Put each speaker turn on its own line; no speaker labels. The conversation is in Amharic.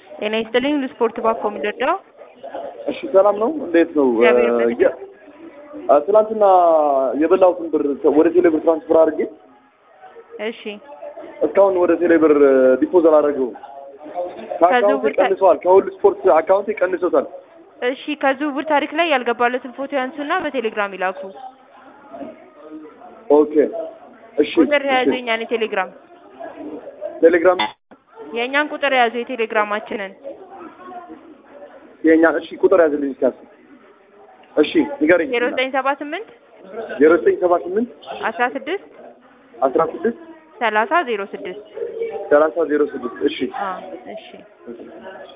ጤና ይስጥልኝ ለስፖርት ባኮ ምደዳው
እሺ ሰላም ነው። እንዴት ነው?
እግዚአብሔር ይመስገን።
የ- አ፣ ትናንትና የበላሁትን ብር ወደ ቴሌብር ትራንስፈር አድርጌ
እሺ
እስካሁን ወደ ቴሌብር ዲፖዝ አላደረገውም። ከአካውንቴ
ከዝውውር ታ-
ቀንሰዋል። ከሁሉ ስፖርት አካውንቴ ቀንሶታል።
እሺ ከዝውውር ታሪክ ላይ ያልገባለትን ፎቶ ያንሱና በቴሌግራም ይላኩ።
ኦኬ እሺ
ቁጥር
እሺ።
የያዙ የኛን የቴሌግራም
ቴሌግራም
የእኛን ቁጥር የያዙ የቴሌግራማችንን
የኛ እሺ ቁጥር ያዝልኝ እስኪ አስብ። እሺ ንገረኝ።
ዜሮ ዘጠኝ ሰባ ስምንት
ዜሮ ዘጠኝ ሰባ ስምንት
አስራ ስድስት
አስራ ስድስት
ሰላሳ ዜሮ ስድስት
ሰላሳ ዜሮ ስድስት እሺ
እሺ